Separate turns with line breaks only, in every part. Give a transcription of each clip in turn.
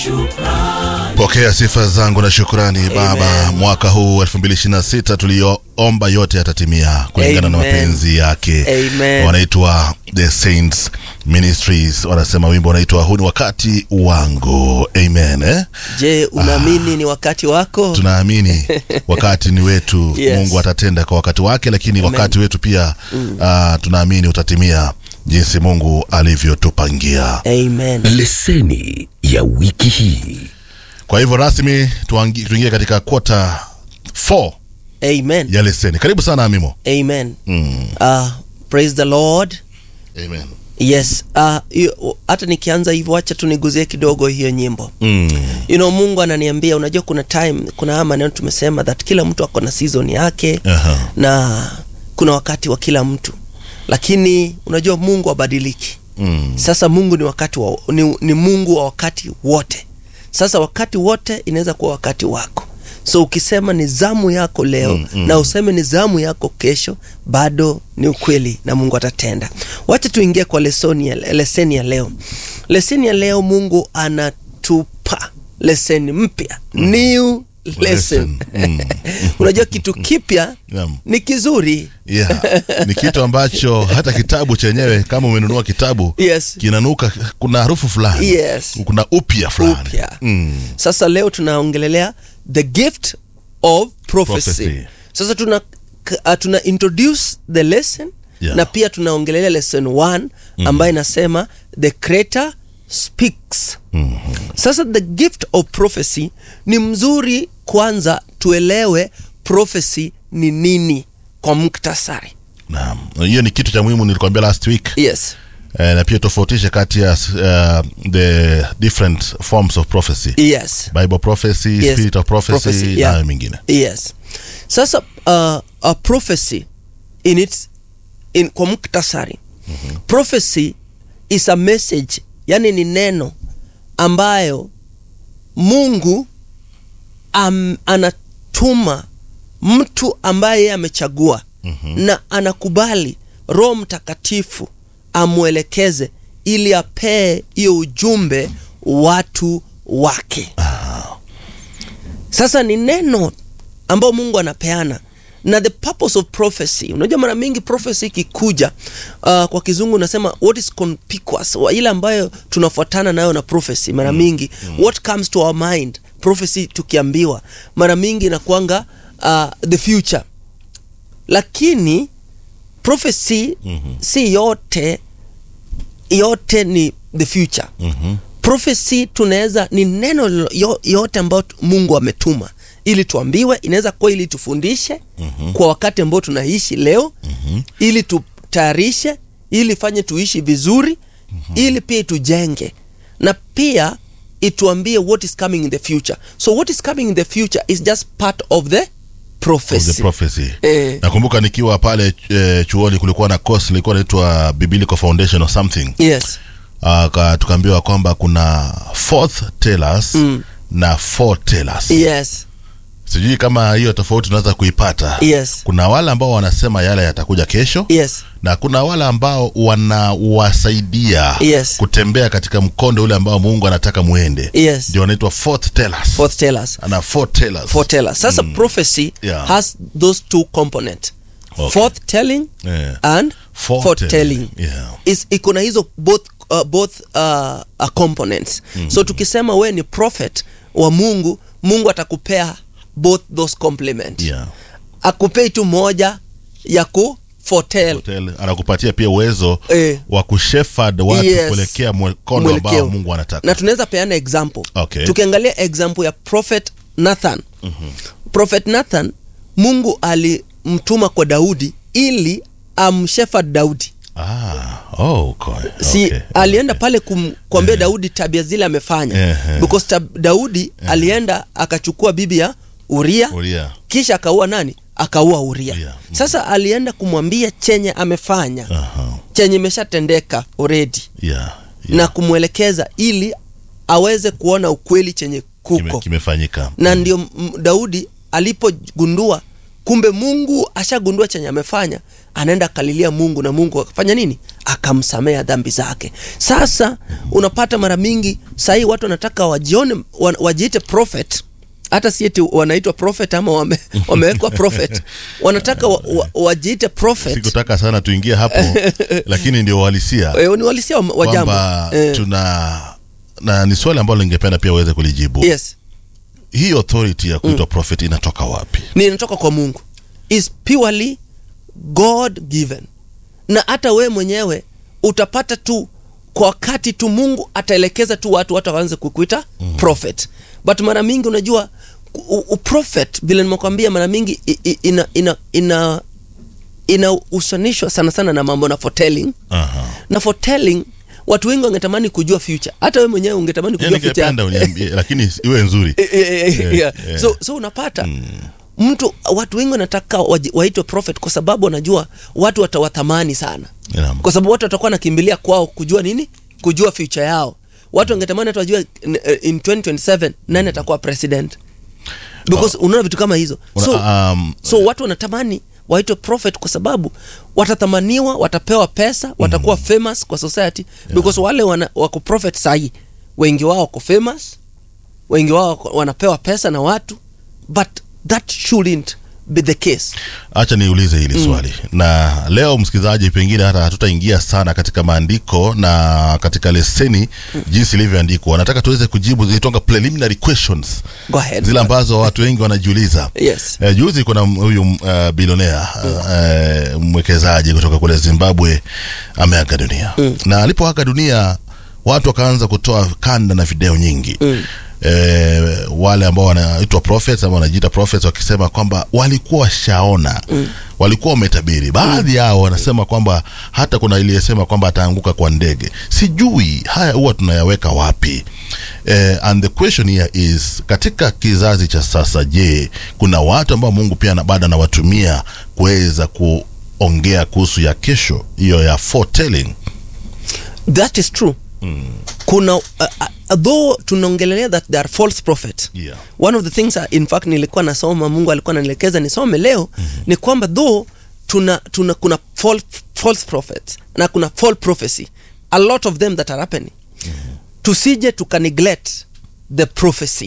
shukrani.
Pokea sifa zangu na shukrani Baba. Mwaka huu 2026 tuliyoomba yote yatatimia kulingana na
Amen.
mapenzi yake.
Amen.
Wanaitwa The Saints Ministries, wanasema wimbo unaitwa huu ni wakati wangu. Amen eh?
Je, unaamini ni wakati wako?
Tunaamini wakati ni wetu.
Yes.
Mungu atatenda kwa wakati wake, lakini
Amen.
wakati wetu pia ah, tunaamini utatimia jinsi Mungu alivyotupangia.
Amen.
Leseni ya wiki hii.
Kwa hivyo rasmi tuangi- tuingie katika quarter 4
Amen.
ya leseni. Karibu sana Amimo.
Amen.
Mm.
Uh, praise the Lord.
Amen.
Yes. Uh, hiyo- hata nikianza hivyo acha tuniguzie kidogo hiyo nyimbo.
Mm.
You know, Mungu ananiambia unajua kuna time kuna haya maneno tumesema that kila mtu ako na season yake
Aha.
na kuna wakati wa kila mtu. Lakini unajua Mungu habadiliki.
Mm.
Sasa Mungu ni wakati wa, ni, ni Mungu wa wakati wote. Sasa wakati wote inaweza kuwa wakati wako. So ukisema ni zamu yako leo
Mm, mm.
na useme ni zamu yako kesho, bado ni ukweli na Mungu atatenda. Wacha tuingie kwa lesoni ya, leseni ya leo. Leseni ya leo Mungu anatupa leseni mpya, new lesson.
Lesson. Mm.
Unajua kitu kipya
Naam.
ni kizuri.
Yeah. Ni kitu ambacho hata kitabu chenyewe kama umenunua kitabu
Yes.
kinanuka, kuna harufu fulani
Yes.
kuna upya fulani
Upya.
Mm.
Sasa leo tunaongelelea the gift of prophecy.
Prophecy.
Sasa tuna uh, tuna introduce the lesson
Yeah.
na pia tunaongelelea lesson 1 ambayo inasema the creator speaks. Sasa the gift of prophecy ni mzuri kwanza tuelewe prophecy ni nini kwa muktasari.
Naam. Hiyo ni kitu cha muhimu nilikwambia last week.
Yes.
Eh, na pia tofautishe kati ya uh, the different forms of prophecy.
Yes.
Bible prophecy,
Yes.
spirit of prophecy,
Prophecy,
na
yeah.
hayo mengine.
Yes. Sasa uh, a prophecy in its in kwa muktasari prophecy is a message, yani ni neno ambayo Mungu am, anatuma mtu ambaye yeye amechagua na anakubali Roho Mtakatifu amwelekeze ili apee hiyo ujumbe watu wake. Sasa ni neno ambao Mungu anapeana na the purpose of prophecy. Unajua, mara mingi prophecy ikikuja, uh, kwa kizungu unasema what is conspicuous, wa- ile ambayo tunafuatana nayo na prophecy mara mingi what comes to our mind prophecy, tukiambiwa mara mingi inakuanga uh, the future, lakini prophecy si yote yote ni the future
Mhm.
prophecy tunaweza ni neno lo- yo- yote ambayo tu- Mungu ametuma ili tuambiwe, inaweza kuwa ili tufundishe kwa wakati ambao tunaishi leo ili tutayarishe, ili fanye tuishi vizuri ili pia itujenge na pia ituambie what is coming in the future. So what is coming in the future is just part of the
Of
prophecy.
the prophecy.
Eh.
Nakumbuka nikiwa pale eh, chuoni kulikuwa na course ilikuwa inaitwa Biblical Foundation or something.
Yes.
Uh, ka- tukaambiwa kwamba kuna fourth tellers na foretellers.
Yes.
Sijui kama hiyo tofauti tunaweza kuipata.
Yes.
Kuna wale ambao wanasema yale yatakuja kesho
Yes.
na kuna wale ambao wanawasaidia
Yes.
kutembea katika mkondo ule ambao Mungu anataka muende.
Yes.
Ndio wanaitwa fourth tellers.
Fourth tellers.
Ana foretellers.
foretellers. Sasa prophecy
Yeah.
has those two component
Okay.
foretelling
Yeah.
and
Foretelling.
foretelling
Yeah.
is iko na hizo both, uh, both uh, uh, components so tukisema we ni prophet wa Mungu Mungu atakupea both those complement
Yeah.
akupei tu moja ya ku foretell
Hotel, anakupatia pia uwezo
Eh.
wa kushefard watu
Yes.
kuelekea mkondo ambao
Mwelekeo.
Mungu anataka.
na tunaweza peana example
Okay.
tukiangalia example ya prophet Nathan prophet Nathan Mungu alimtuma kwa Daudi ili amshefard Daudi
Ah, oh, okay.
si
okay.
alienda pale kum, kuambia Daudi tabia zile amefanya
Ehe.
because tab, Daudi alienda akachukua bibi ya Uria
Uria.
kisha akaua nani akaua Uria
Uria.
sasa alienda kumwambia chenye amefanya
Aha.
chenye imeshatendeka already
Yeah. yeah.
na kumwelekeza ili aweze kuona ukweli chenye
Kime,
kuko
kimefanyika.
na ndio m- Daudi alipogundua kumbe mungu ashagundua chenye amefanya anaenda akalilia mungu na mungu akafanya nini akamsamea dhambi zake sasa unapata mara mingi sahii watu wanataka wajione wa- wajiite prophet hata si eti wanaitwa prophet ama wame, wamewekwa prophet wanataka wa, wa, wajiite prophet
sikutaka sana tuingie hapo lakini ndio uhalisia
Eh, ni walisia wa, wa jambo
kwamba
Eh,
tuna na ni swali ambalo ningependa pia uweze kulijibu
yes
hii authority ya kuitwa prophet inatoka wapi
ni inatoka kwa mungu is purely god given na hata wewe mwenyewe utapata tu kwa wakati tu mungu ataelekeza tu watu watu waanze kukuita mm. prophet but mara mingi unajua u- u- prophet vile nimekwambia mara mingi i- i- ina ina ina inahusanishwa sana sana na mambo na foretelling
Aha.
na foretelling watu wengi wangetamani kujua future hata wewe mwenyewe ungetamani
Yaani
kujua future
ningependa uniambie lakini iwe nzuri
Eh, eh, eh,
Eh,
yeah.
eh.
so, so unapata mtu watu wengi wanataka waji- waitwe prophet kwa sababu wanajua watu watawathamani sana
Naam.
kwa sababu watu watakuwa nakimbilia kwao kujua nini kujua future yao watu wangetamani hata wajue eh, in 2027 nani atakuwa president because unaona vitu kama hizo
Una-
so,
um,
so watu wanatamani waitwe prophet kwa sababu watathamaniwa watapewa pesa watakuwa famous kwa society because wale wana, wako prophet sahii wengi wao wako famous wengi wao wako- wanapewa pesa na watu but that shouldn't be the case
acha niulize hili swali na leo msikilizaji pengine hata hatutaingia sana katika maandiko na katika leseni jinsi ilivyoandikwa nataka tuweze kujibu zilitonga preliminary questions
go ahead
zile ambazo watu wengi wanajiuliza
yes
Eh, juzi kuna m- huyu uh, bilionea uh, mwekezaji kutoka kule Zimbabwe ameaga dunia na alipoaga dunia watu wakaanza kutoa kanda na video nyingi mm. E, wale ambao wanaitwa prophets ama wanajiita prophets wakisema kwamba walikuwa washaona mm. walikuwa wametabiri baadhi yao wanasema kwamba hata kuna iliyesema kwamba ataanguka kwa ndege sijui haya huwa tunayaweka wapi eh, and the question here is katika kizazi cha sasa je kuna watu ambao mungu pia na- bado anawatumia kuweza kuongea kuhusu ya kesho hiyo ya foretelling
that is true kuna uh, uh, though tunaongelelea that there are false prophet
Yeah.
one of the things uh, in fact nilikuwa nasoma mungu alikuwa ananielekeza nisome leo mm-hmm. ni kwamba though tuna, tuna kuna false, false prophets na kuna false prophecy a lot of them that are happening mm-hmm. tusije tuka neglect the prophecy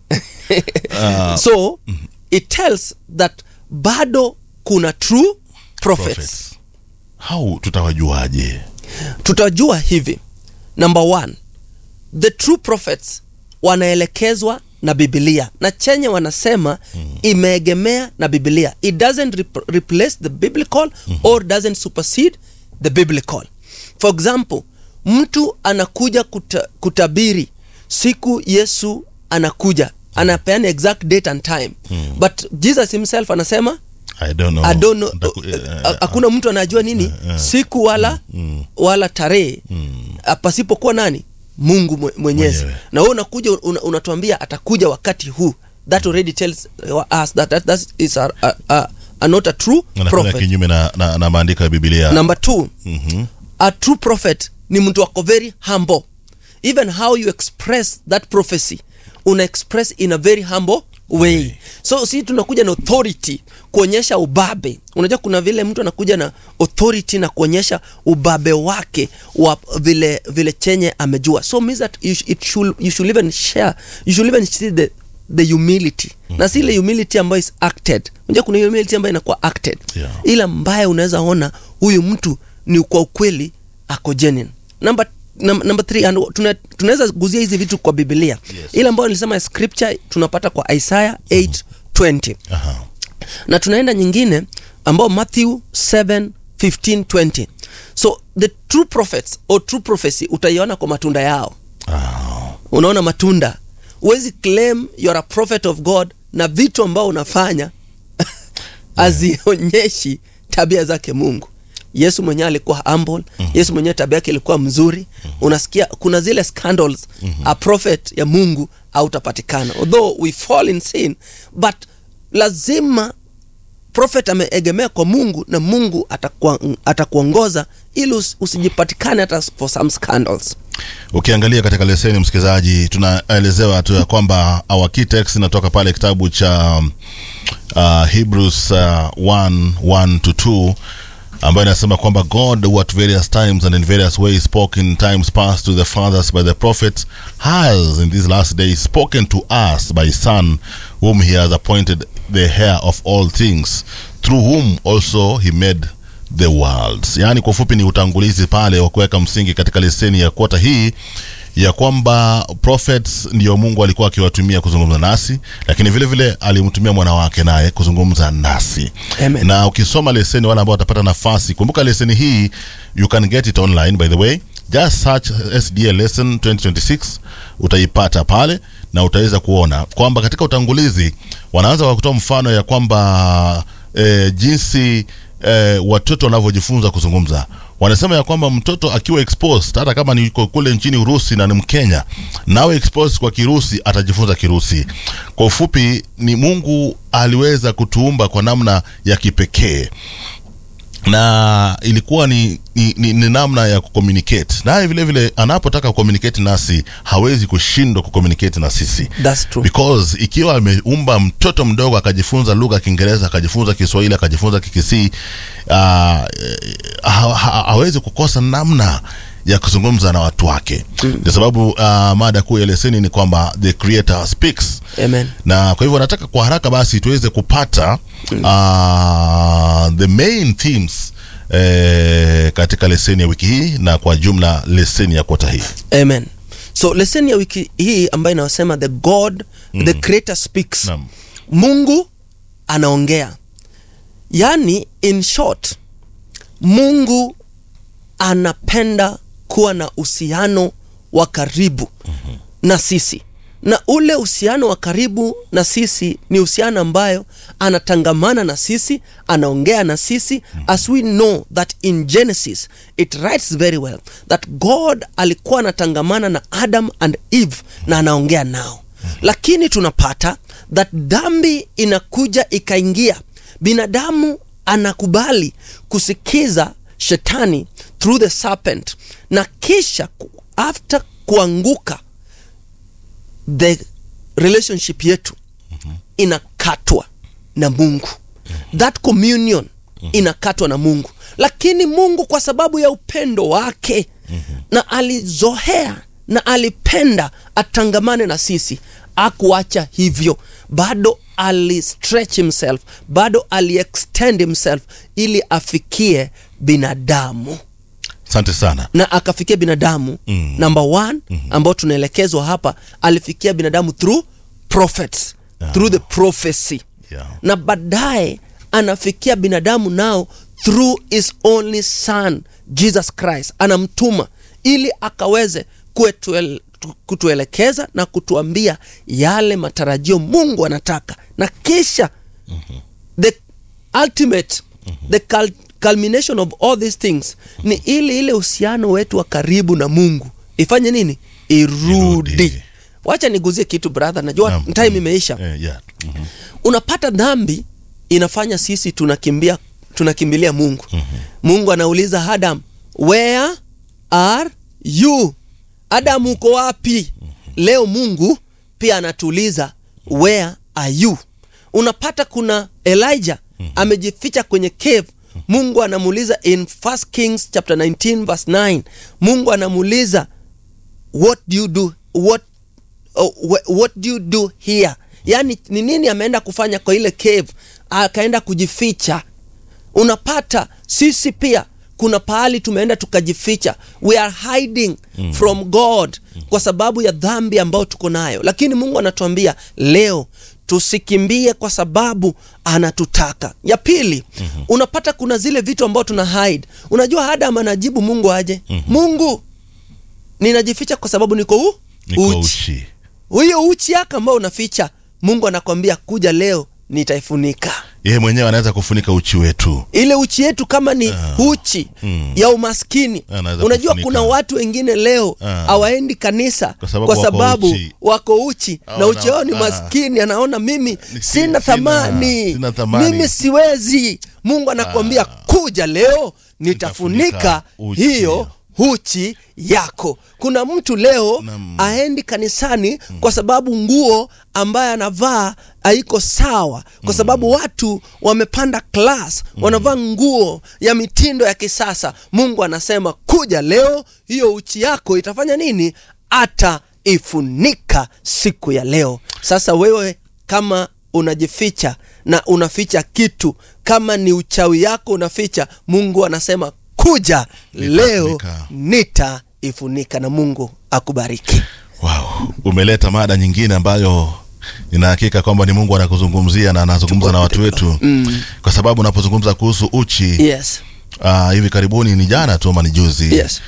Uh,
so mm-hmm. it tells that bado kuna true prophets,
prophets. how tutawajuaje
tutajua hivi number one the true prophets wanaelekezwa na bibilia na chenye wanasema mm. imeegemea na bibilia it doesn't rep replace the biblical mm-hmm. or doesn't supersede the biblical for example mtu anakuja kuta, kutabiri siku yesu anakuja anapeana exact date and time mm. but jesus himself anasema
I don't know.
I don't know,
Ndaku-
uh,
eh,
uh, hakuna mtu anajua nini siku wala wala tarehe uh, pasipokuwa nani mungu mwe- mwenyezi
Mwenyewe.
na wewe unakuja una, unatuambia atakuja wakati huu that already tells us that that, that is a, a, a, a not a true
anakwenda
prophet
kinyume na, na, na maandiko ya bibilia
number two
Mhm.
a true prophet ni mtu wako very humble even how you express that prophecy una express in a very humble way so si tunakuja na authority kuonyesha ubabe unajua kuna vile mtu anakuja na authority na kuonyesha ubabe wake wa vile vile chenye amejua so means that you, sh- it should, you should even share you should even see the the humility mm-hmm. na si ile humility ambayo is acted unajua kuna humility ambayo inakuwa acted
Yeah.
ila ambaye unaweza ona huyu mtu ni kwa ukweli ako genuine number num- number three and tuna- tunaweza guzia hizi vitu kwa biblia
Yes.
ile ambayo nilisema scripture tunapata kwa isaya 820
Aha.
na tunaenda nyingine ambao matthew 7 15 20 so the true prophets or true prophecy utaiona kwa matunda yao
Ah.
unaona matunda huwezi claim you're a prophet of god na vitu ambao unafanya hazionyeshi tabia zake mungu yesu mwenyewe alikuwa humble mm-hmm. yesu mwenyewe tabia yake ilikuwa mzuri mm-hmm. unasikia kuna zile scandals mm-hmm. a prophet ya mungu hautapatikana although we fall in sin but lazima prophet ameegemea kwa mungu na mungu atakuwa- atakuongoza ili us, usijipatikane hata for some scandals
ukiangalia katika leseni msikilizaji tunaelezewa tu ya kwamba our key text inatoka pale kitabu cha uh, hebrews uh, 1 1 to 2 ambayo inasema kwamba god who at various times and in various ways spoke in times past to the fathers by the prophets has in these last days spoken to us by his son whom he has appointed the heir of all things through whom also he made the worlds yaani kwa ufupi ni utangulizi pale wa kuweka msingi katika leseni ya kota hii ya kwamba prophets ndio mungu alikuwa akiwatumia kuzungumza nasi lakini vile vile alimtumia mwana wake naye kuzungumza nasi
Amen.
na ukisoma leseni wale ambao watapata nafasi kumbuka leseni hii you can get it online by the way just search sda lesson 2026 utaipata pale na utaweza kuona kwamba katika utangulizi wanaanza kwa kutoa mfano ya kwamba eh, jinsi eh, watoto wanavyojifunza kuzungumza wanasema ya kwamba mtoto akiwa exposed hata kama ni yuko kule nchini urusi na ni mkenya nawe exposed kwa kirusi atajifunza kirusi kwa ufupi ni mungu aliweza kutuumba kwa namna ya kipekee na ilikuwa ni, ni, ni, ni namna ya kucommunicate naye vile vile anapotaka kucommunicate nasi hawezi kushindwa kucommunicate na sisi
That's true.
because ikiwa ameumba mtoto mdogo akajifunza lugha ya kiingereza akajifunza kiswahili akajifunza kikisii uh, ha, ha, hawezi kukosa namna ya kuzungumza na watu wake kwa sababu uh, mada kuu ya leseni ni kwamba the creator speaks
Amen.
na kwa hivyo nataka kwa haraka basi tuweze kupata uh, the main themes eh, katika leseni ya wiki hii na kwa jumla leseni ya kota hii
Amen. So leseni ya wiki hii ambayo inayosema the God the creator speaks.
Naam.
Mungu anaongea. Yaani in short Mungu anapenda kuwa na uhusiano wa karibu na sisi na ule uhusiano wa karibu na sisi ni uhusiano ambayo anatangamana na sisi anaongea na sisi as we know that in genesis it writes very well that god alikuwa anatangamana na adam and eve na anaongea nao lakini tunapata that dhambi inakuja ikaingia binadamu anakubali kusikiza shetani through the serpent na kisha ku- after kuanguka the relationship yetu inakatwa na mungu that communion inakatwa na mungu lakini mungu kwa sababu ya upendo wake na alizohea na alipenda atangamane na sisi akuacha hivyo bado alistretch himself bado aliextend himself ili afikie binadamu
asante sana
na akafikia binadamu mm. number one mm-hmm. ambao tunaelekezwa hapa alifikia binadamu through prophets
Ah.
through the prophecy
Yeah.
na baadaye anafikia binadamu nao through his only son jesus christ anamtuma ili akaweze kuetuel, kutuelekeza na kutuambia yale matarajio mungu anataka na kisha the ultimate the cul culmination of all these things ni ili ile uhusiano wetu wa karibu na mungu ifanye nini irudi,
Irudi.
wacha niguzie kitu brother najua
Naam.
time imeisha
Eh, yeah. Mhm.
unapata dhambi inafanya sisi tunakimbia tunakimbilia mungu mm-hmm. mungu anauliza adam where are you adam uko wapi mm-hmm. leo mungu pia anatuuliza where are you unapata kuna elijah mm-hmm. amejificha kwenye cave mungu anamuuliza in 1 kings chapter 19 verse 9 mungu anamuuliza what do you do what oh, wh- what do you do here yaani ni nini ameenda kufanya kwa ile cave akaenda kujificha unapata sisi pia kuna pahali tumeenda tukajificha we are hiding mm. from god kwa sababu ya dhambi ambayo tuko nayo lakini mungu anatuambia leo tusikimbie kwa sababu anatutaka ya pili mm-hmm. unapata kuna zile vitu ambao tuna hide unajua adam anajibu mungu aje mm-hmm. mungu ninajificha kwa sababu niko u
Niko
uchi
uchi
huyo uchi yako ambao unaficha mungu anakwambia kuja leo nitaifunika
yeye mwenyewe anaweza kufunika uchi wetu
ile uchi yetu kama ni uchi
mm.
ya umaskini
Anaweza
unajua
kufunika.
kuna watu wengine leo
Ah.
hawaendi kanisa
Kwa sababu
kwa
wako
sababu
uchi.
wako uchi na
Hawana-
uchi wao ni
ah.
maskini anaona mimi
Ni-
sina
sina-
thamani
sina thamani.
mimi siwezi mungu anakuambia kuja leo nitafunika
Nitafunika uchi
hiyo uchi yako kuna mtu leo
Naam.
aendi kanisani kwa sababu nguo ambaye anavaa haiko sawa kwa sababu watu wamepanda class wanavaa nguo ya mitindo ya kisasa mungu anasema kuja leo hiyo uchi yako itafanya nini hata ifunika siku ya leo sasa wewe kama unajificha na unaficha kitu kama ni uchawi yako unaficha mungu anasema kuja leo
Nitafunika.
nitaifunika na mungu akubariki
wow. umeleta mada nyingine ambayo nina hakika kwamba ni mungu anakuzungumzia na anazungumza na watu wetu mm. kwa sababu unapozungumza kuhusu uchi
yes
uh, hivi karibuni ni jana tu ama ni juzi
Yes.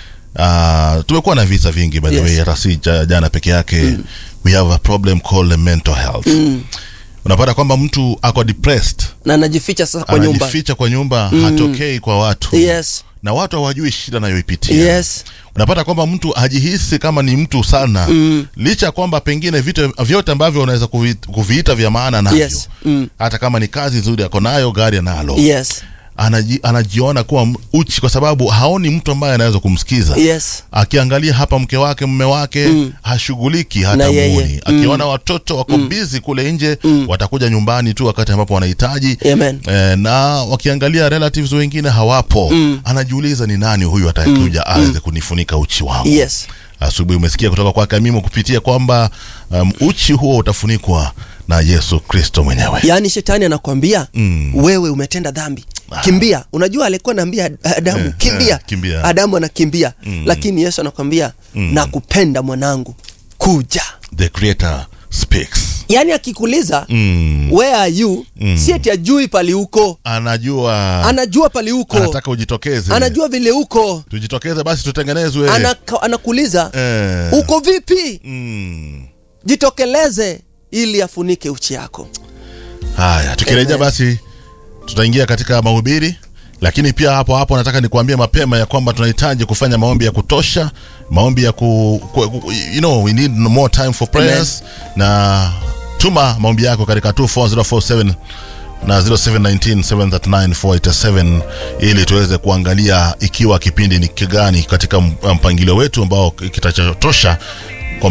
uh, tumekuwa na visa vingi by the
Yes.
way hata si ja- jana peke yake mm. we have a problem called mental health mm. unapata kwamba mtu ako depressed
na anajificha sasa kwa nyumba
anajificha kwa nyumba mm. hatokei kwa watu
yes
na watu hawajui shida anayoipitia
yes
unapata kwamba mtu hajihisi kama ni mtu sana mm. licha ya kwamba pengine vitu vyote ambavyo unaweza kuvi, kuviita vya maana navyo
Yes. Mm.
hata kama ni kazi nzuri ako nayo gari analo
yes
Anaji, anajiona kuwa m- uchi kwa sababu haoni mtu ambaye anaweza kumsikiza
yes
akiangalia hapa mke wake mume wake mm. hashughuliki
Na
hata
yeye.
muoni akiona watoto wako mm. bizi kule nje mm. watakuja nyumbani tu wakati ambapo wanahitaji
Amen.
eh, na wakiangalia relatives wengine hawapo mm. anajiuliza ni nani huyu atakayekuja mm. aweze kunifunika uchi wangu
yes
asubuhi umesikia kutoka kwake Amimo kupitia kwamba um, uchi huo utafunikwa na Yesu Kristo mwenyewe
yaani shetani anakwambia mm. wewe umetenda dhambi kimbia unajua alikuwa naambia adamu
Eh,
kimbia.
eh, kimbia.
adamu anakimbia mm. lakini yesu anakwambia mm. nakupenda mwanangu kuja
the creator speaks
yaani akikuuliza
mm.
where are you mm. si eti ajui pali uko
anajua
anajua pali uko
anataka ujitokeze
anajua vile uko
tujitokeze basi tutengenezwe
Anaka, anakuuliza
Eh.
uko vipi
mm.
jitokeleze ili afunike uchi yako
haya tukirejea
Amen.
basi tutaingia katika mahubiri lakini pia hapo hapo nataka nikuambie mapema ya kwamba tunahitaji kufanya maombi ya kutosha maombi ya ku, ku, ku you know we need more time for prayers na tuma maombi yako katika 24047 na 0719739487 ili tuweze kuangalia ikiwa kipindi ni kigani katika mpangilio wetu ambao kitachotosha